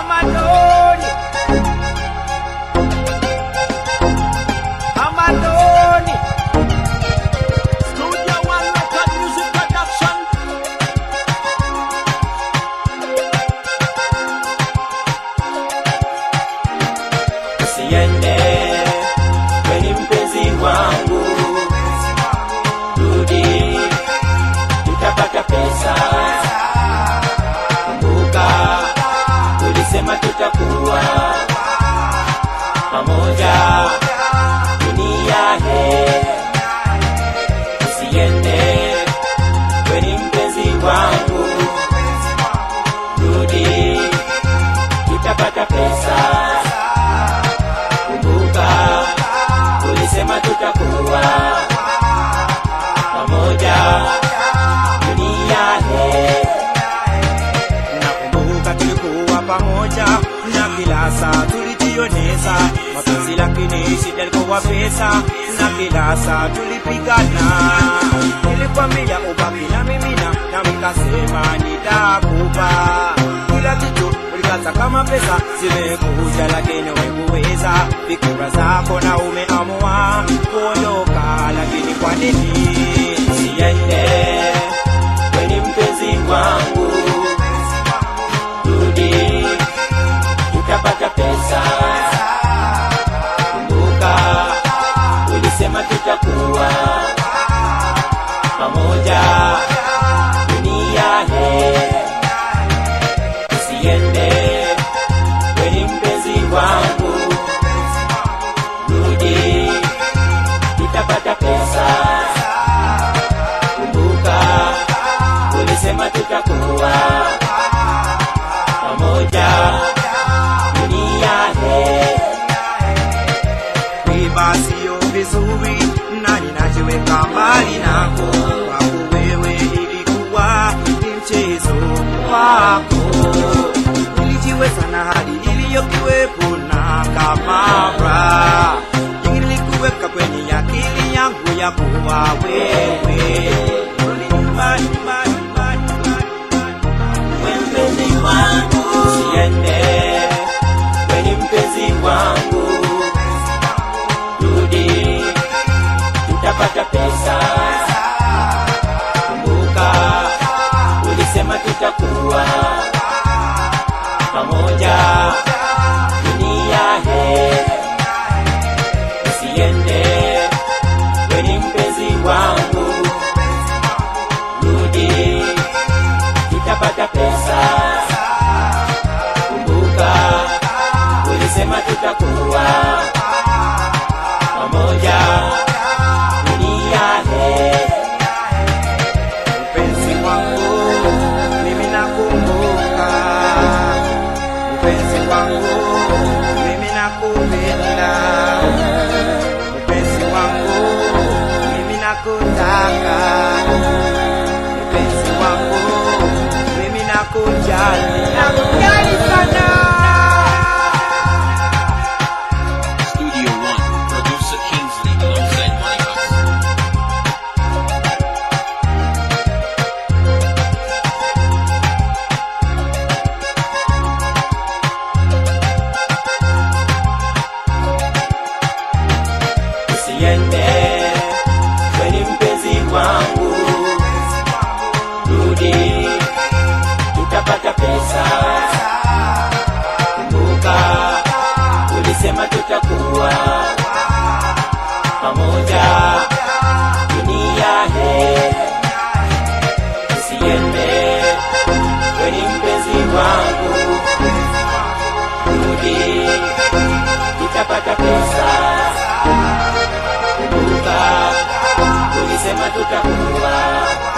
Amadoni. Amadoni. Studio One Record Music Production. Usiende kweni mpenzi wangu, rudi, tutapata pesa. Kumbuka ulisema tutakuwa pamoja dunia he. Usiende kweni mpenzi wangu, rudi, tutapata pesa kumbuka ulisema tutakuwa pamoja dunia he Nakumbuka tulikuwa pamoja na kila saa tulijioneza mapenzi, lakini shida ilikuwa pesa, na kila saa tulipigana. Nilikwambia ubaki na mimi na na nikasema nitakupa kila kitu, ulikata kama pesa zimekuja, lakini umekuweza fikira zako na umeamua kuondoka, lakini kwa nini siende kweni mpenzi wangu rudi tutapata pesa kumbuka ulisema tutakuwa pamoja dunia he usiende kweni mpenzi wangu rudi tutapata pesa kumbuka ulisema tutakuwa pamoja dunia he Kuiba sio vizuri na ninajiweka mbali nako, kwako wewe ilikuwa ni mchezo wako. Nilijiweza na hali iliyokuwepo na kamara, ilikuweka kwenye akili yangu ya kuwa wewe Nyumbani, nyumbani, nyumbani, nyumbani, nyumbani. mpenzi wangu usiende kweni mpenzi wangu rudi tutapata pesa kumbuka ulisema tutakuwa pamoja dunia he usiende kweni mpenzi wangu rudi tutapata pesa kumbuka ulisema tutakuwa pamoja dunia he Mpenzi wangu mimi nakumbuka, mpenzi wangu mimi nakupenda, mpenzi wangu mimi nakutaka, mpenzi wangu mimi nakujali, nakujali sana. Studio One, producer Kingsley alongside Money House. usiende kweni mpenzi wangu rudi tutapata pesa kumbuka ulisema tutakuwa pamoja dunia he usiende kweni mpenzi wangu rudi tutapata pesa kumbuka ulisema tutakuwa